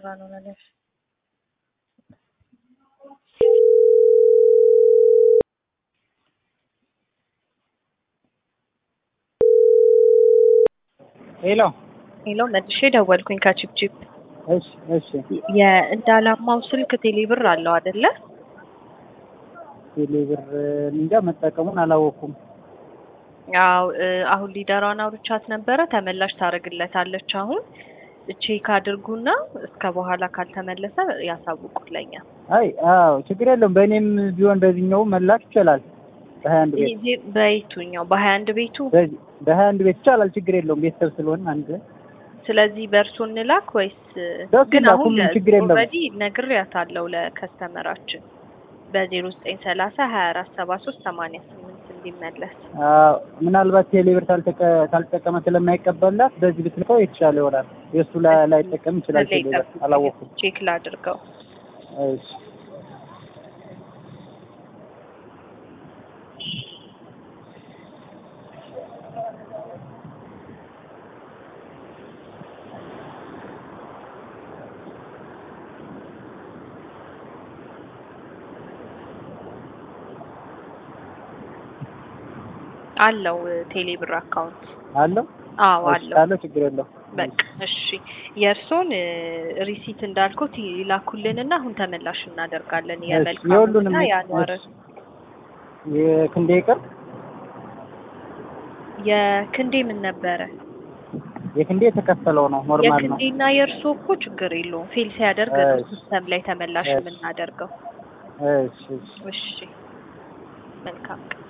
እየሰራ ነው ነገር ሄሎ ሄሎ መልሼ ደወልኩኝ ከቺፕቺፕ እሺ እሺ የእንዳላማው ስልክ ቴሌብር አለው አይደለ? ቴሌብር እንጃ መጠቀሙን አላወኩም። ያው አሁን ሊደሯን አውርቻት ነበረ ተመላሽ ታደርግለታለች። አሁን ቼክ አድርጉና እስከ በኋላ ካልተመለሰ ያሳውቁልኛል። አይ አዎ ችግር የለውም። በእኔም ቢሆን በዚህኛው መላክ ይቻላል። በሀያ አንድ ቤት ይሄ በየቱኛው በሀያ አንድ ቤቱ በዚህ በሀያ አንድ ቤት ይቻላል። ችግር የለውም። ቤተሰብ ስለሆነ አንድ ስለዚህ በእርሶ እንላክ ወይስ በእርሱ ግን እንላክ፣ አሁን ሁሉም ችግር የለውም። ኦልሬዲ ነግሬያታለሁ ለከስተመራችን በዜሮ ዘጠኝ ሰላሳ ሀያ አራት ሰባ ሶስት ሰማንያ ስምንት እንዲመለስ አዎ ምናልባት ቴሌብር ካልተቀ- ካልተጠቀመ ስለማይቀበላት በዚህ ብትልከው የተሻለ ይሆናል። የእሱ ላይ- ላይጠቀም ይችላል። በላይ ቴሌብር ጠብቁኝ፣ አላወኩም። ቼክ ላድርገው። እሺ አለው ቴሌብር አካውንት አለው አዎ እሺ፣ አለው። አለው ችግር የለውም። በቃ እሺ የእርሶን ሪሲት እንዳልኩት ይላኩልንና አሁን ተመላሽ እናደርጋለን። የሁሉንም የመልካሙና የአንዋር እሺ። የክንዴ ይቅር የክንዴ ምን ነበረ? የክንዴ የተከፈለው ነው ኖርማል ነው። የክንዴና የእርሶ እኮ ችግር የለውም ፌል ሲያደርግ ነው እሺ። ሲስተም ላይ ተመላሽ እሺ። የምናደርገው። እሺ እሺ እሺ መልካም ቀን